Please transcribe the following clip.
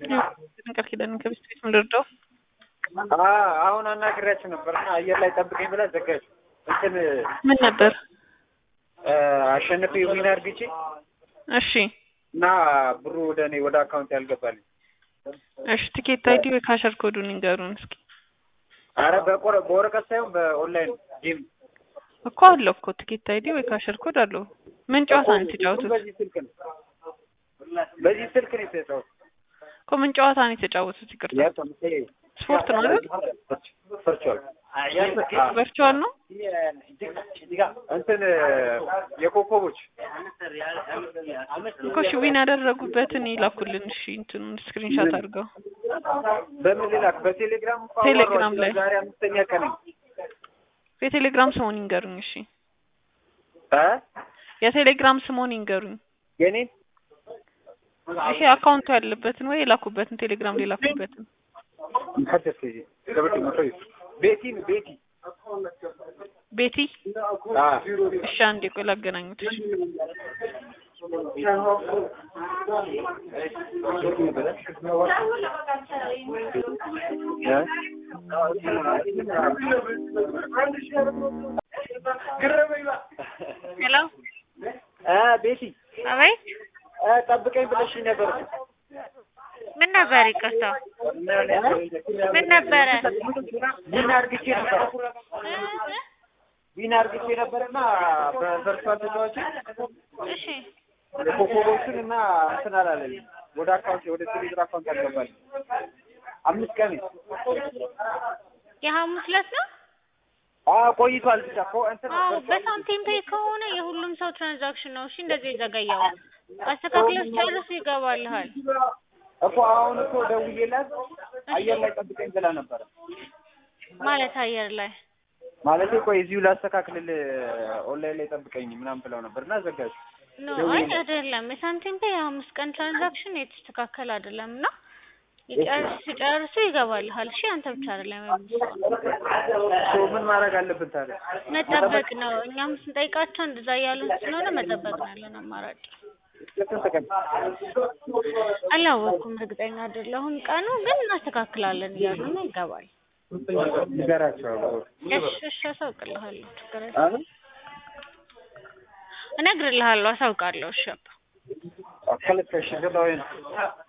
ቃል ኪዳን ከብስት ቤት ምንድርደው አሁን አናግሬያቸው ነበር እና አየር ላይ ጠብቀኝ ብላ ዘጋች። እንትን ምን ነበር? አሸንፌ ዊን አድርግቼ እሺ እና ብሩ ወደ እኔ ወደ አካውንት ያልገባልኝ። እሺ ትኬት አይዲ ወይ ካሸር ኮዱን ይንገሩን እስኪ። አረ በቆረ በወረቀት ሳይሆን በኦንላይን ጌም እኮ አለው እኮ ትኬት አይዲ ወይ ካሸር ኮድ አለው። ምን ጨዋታ ነው የተጫወቱት? በዚህ ስልክ ነው በዚህ ስልክ ነው የተጫወቱት። እኮ ምን ጨዋታ ነው የተጫወቱት? ይቅርታ ስፖርት ነው አይደል? ቨርቹዋል ቨርቹዋል ነው። እንትን የኮከቦች እኮ እሺ ዊን ያደረጉበትን ይላኩልን። እሺ እንትኑን ስክሪንሻት አድርገው በምን ልላክ? በቴሌግራም እንኳ ቴሌግራም ላይ ዛሬ አምስተኛ ቀን የቴሌግራም ስሙን ይንገሩኝ። እሺ እ የቴሌግራም ስሙን ይንገሩኝ። የኔን ይሄ አካውንቱ ያለበትን ወይ የላኩበትን ቴሌግራም ላይ የላኩበትን ቤቲ ቤቲ ቤቲ አ እሺ አንዴ ቆይ ላገናኙት። እሺ ሄሎ አ ቤቲ አቤት አ ጠብቀኝ ብለሽኝ ነበር። ምን ነበር? ይቅርታ ምን ነበረ? ዊን አድርግቼ ነበር ዊን አድርግቼ ነበርና በቨርቹዋል ተጫዋች እሺ ኮከቦቹን እና እንትን አላለልኝ ወደ አካውንት ወደ ቴሌብር አካውንት አልገባልኝ። አምስት ቀን የሐሙስ ዕለት ነው። አ ቆይቷል ብቻ እኮ እንትን አዎ በሳንቲም ፔይ ከሆነ የሁሉም ሰው ትራንዛክሽን ነው። እሺ እንደዚህ የዘገየው አስተካክለህ ጨርስ ይገባልሃል። እኮ አሁን እኮ ደውዬላት አየር ላይ ጠብቀኝ ብላ ነበረ። ማለት አየር ላይ ማለት ቆይ እዚሁ ላስተካክልልህ ኦንላይን ላይ ጠብቀኝ ምናምን ብለው ነበር እና ዘጋች። ኖ አይ አይደለም። የሳንቲም ፔይ የሐሙስ ቀን ትራንዛክሽን የተስተካከለ አይደለም እና ይጨርስ ሲጨርሱ ይገባልሃል። እሺ አንተ ብቻ አይደለም ሶ ምን ማድረግ አለብን ታዲያ? መጠበቅ ነው። እኛም ስንጠይቃቸው እንደዛ እያሉን ስለሆነ መጠበቅ ነው ያለን አማራጭ። ስንት ቀን? አላወቅኩም፣ እርግጠኛ አይደለሁም ቀኑ ግን እናስተካክላለን እያሉ ነው። ይገባል። ንገራቸው። እሺ እሺ፣ አሳውቅልሃለሁ። ችግር የለም። እነግርልሃለሁ፣ አሳውቃለሁ። እሺ ከልከሽ ገባሁ